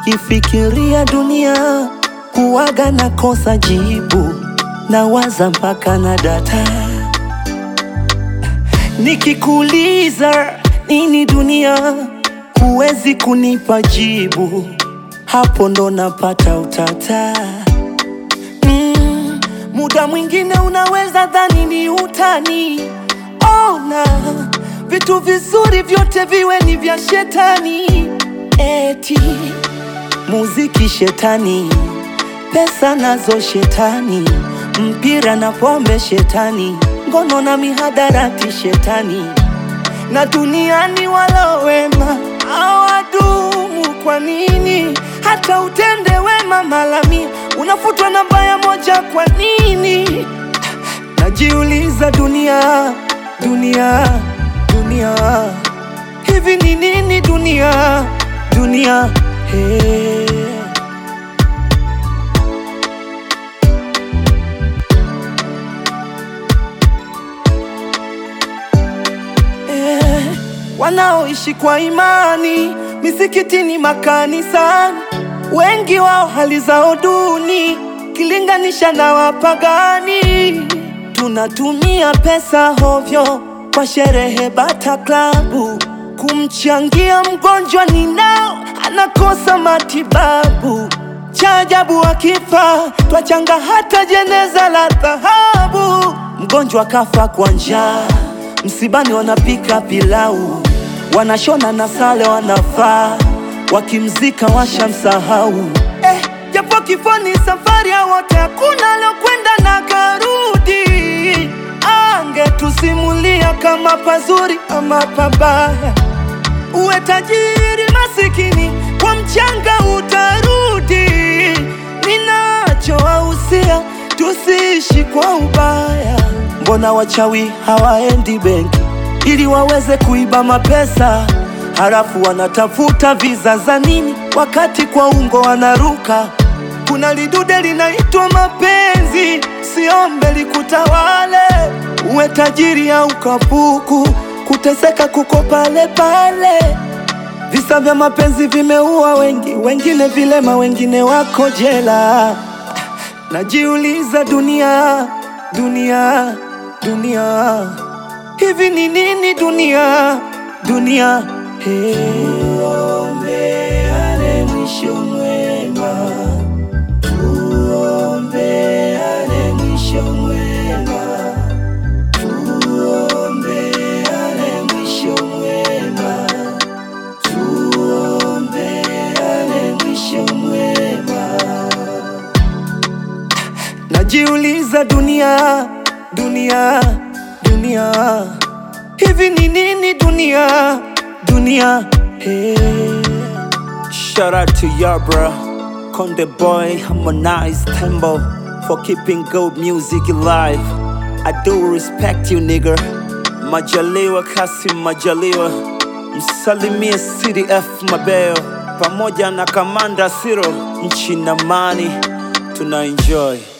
Nikifikiria dunia huwaga nakosa jibu, nawaza mpaka na data. Nikikuuliza nini dunia, huwezi kunipa jibu, hapo ndo napata utata. Mm, muda mwingine unaweza dhani ni utani. Ona vitu vizuri vyote viwe ni vya shetani, eti muziki shetani, pesa nazo shetani, mpira na pombe shetani, ngono na mihadarati shetani, na duniani wala wema hawadumu. Kwa nini hata utende wema mara mia unafutwa na baya moja? Kwa nini? Najiuliza, dunia dunia dunia, hivi ni nini dunia dunia? Hey. Eh, wanaoishi kwa imani misikitini, makanisani, wengi wao hali zao duni kilinganisha na wapagani. Tunatumia pesa hovyo kwa sherehe, bata klabu, kumchangia mgonjwa ninao anakosa matibabu. Cha ajabu akifa twachanga hata jeneza la dhahabu. Mgonjwa kafa kwa njaa, msibani wanapika pilau, wanashona na sale wanafaa, wakimzika washamsahau. Eh, japo kifo ni safari ya wote, hakuna alokwenda na karudi. Angetusimulia kama pazuri ama pabaya, uwe tajiri masikini, kwa mchanga utarudi. Ninachowahusia tusiishi kwa ubaya. Mbona wachawi hawaendi benki ili waweze kuiba mapesa, halafu wanatafuta visa za nini wakati kwa ungo wanaruka? Kuna lidude linaitwa mapenzi, siombe likutawale. Uwe tajiri au kapuku, kuteseka kuko pale pale. Visa vya mapenzi vimeua wengi, wengine vilema, wengine wako jela. Najiuliza, dunia dunia dunia, hivi ni nini dunia dunia? Hey. Tuombeane mwisho mwema, tuombeane mwisho mwema, tuombeane mwisho mwema, tuombeane mwisho mwema. Najiuliza, dunia dunia dunia, hivi ni nini dunia dunia? Hey. Shout out to ya bro, Konde Boy, Harmonize, Tembo for keeping good music alive. I do respect you nigga. Majaliwa Kasim Majaliwa, msalimie CDF Mabeo pamoja na Kamanda Siro, nchi na mani, tuna enjoy.